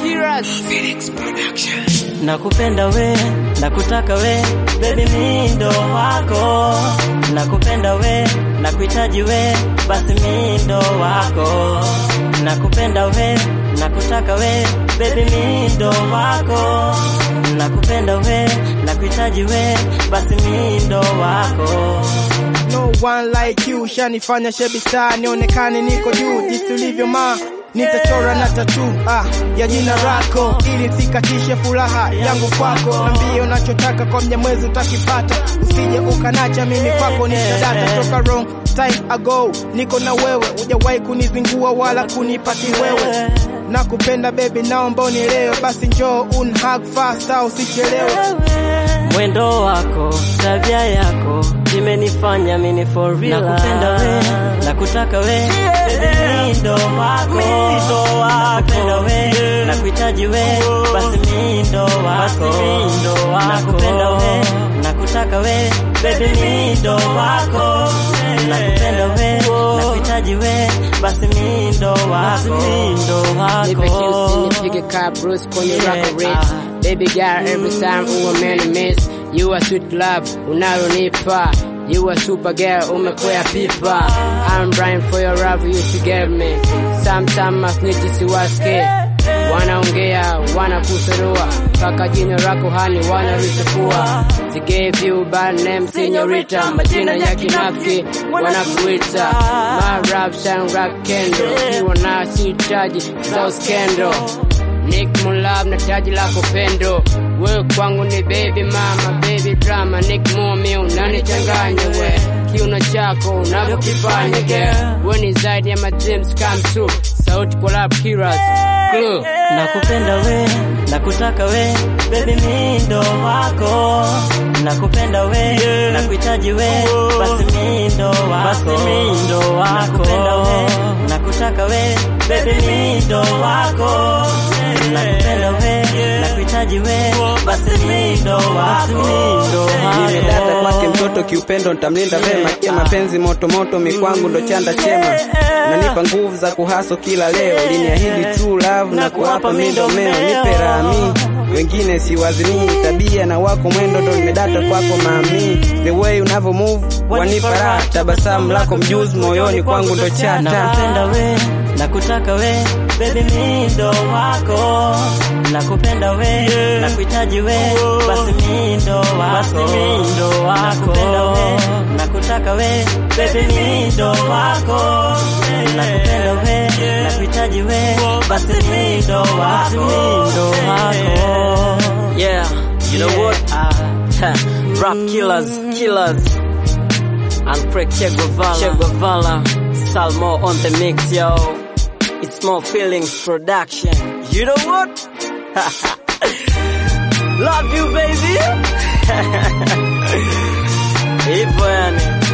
Nakupenda we, nakutaka we, baby mi ndo wako. Nakupenda we, nakuhitaji we, basi mi ndo wako. Nakupenda we, nakutaka we, baby mi ndo wako. Nakupenda we, nakuhitaji we, basi mi ndo wako. No one like you, shanifanya shebi star, nionekane niko juu, jinsi ulivyo ma nitachora na tatu ah, ya jina lako ili sikatishe furaha yangu kwako. Nambie unachotaka kwa mnyamwezi utakipata, usije ukanacha mimi kwako nitadata toka wrong time ago, niko na wewe, hujawahi kunizingua wala kunipati wewe. Nakupenda baby, naomba unielewe, basi njoo unhug fast au usichelewe. Mwendo wako, tabia yako imenifanya mimi for real. Nakupenda we, nakutaka we, baby mi ndo wako. Nakupenda we, nakuhitaji we, basi mi ndo wako. Nakupenda we, nakutaka we, baby mi ndo wako. Nakupenda we, nakuhitaji we, basi mi ndo wako. Nipe juice nipige car Bruce kwenye Yeah. rock rich Baby girl every time uwe man miss You are sweet love unalonipa You are super girl umekwea pipa I'm Brian for your love you should get me Sometimes masniti siwaske Wanaongea wanakuserua Paka jina lako hani wanalichafua They gave you bad name señorita Majina ya kinafiki wanakuita My rap shine rock kendo Kiwa na sitaji za uskendo Nick Mulab na taji lako pendo wewe kwangu ni baby mama baby drama Nick Mumi unanichanganya we kiuno chako unavyokifanya girl we ni zaidi ya my dreams come true sauti collab killers clue Nakupenda we, nakutaka we, baby mi ndo wako. Nakupenda we, nakuhitaji we, basi mi ndo wako. Nakupenda we, nakutaka we, baby mi ndo wako. Nakupenda we, nakuhitaji we, basi mi ndo wako. Nimedata kwake mtoto kiupendo, nitamlinda vema. Kia mapenzi moto moto, mikwangu ndo chanda chema. Nanipa nguvu za kuhaso kila leo, liniahidi true love na kuwapa mindomeo. Nipe rami wengine siwazimii, tabia na wako mwendo ndo nimedata kwako mami. The way unavyo move wanipa raha, tabasamu lako mjuzi moyoni kwangu ndo chata. Nakupenda we, nakutaka we, baby mi ndo wako. Nakupenda we, nakuhitaji we, basi mi ndo wako. Nakupenda we, nakutaka we, baby mi ndo wako. Nakupenda we, nakuhitaji we, basi mi ndo wako. Yeah, you know what? Uh, rap killers, killers. and Craig Che Guevara. Che Guevara. Salmo on the mix, yo. It's more feelings production. You know what? Love you, baby. Hivyo yani.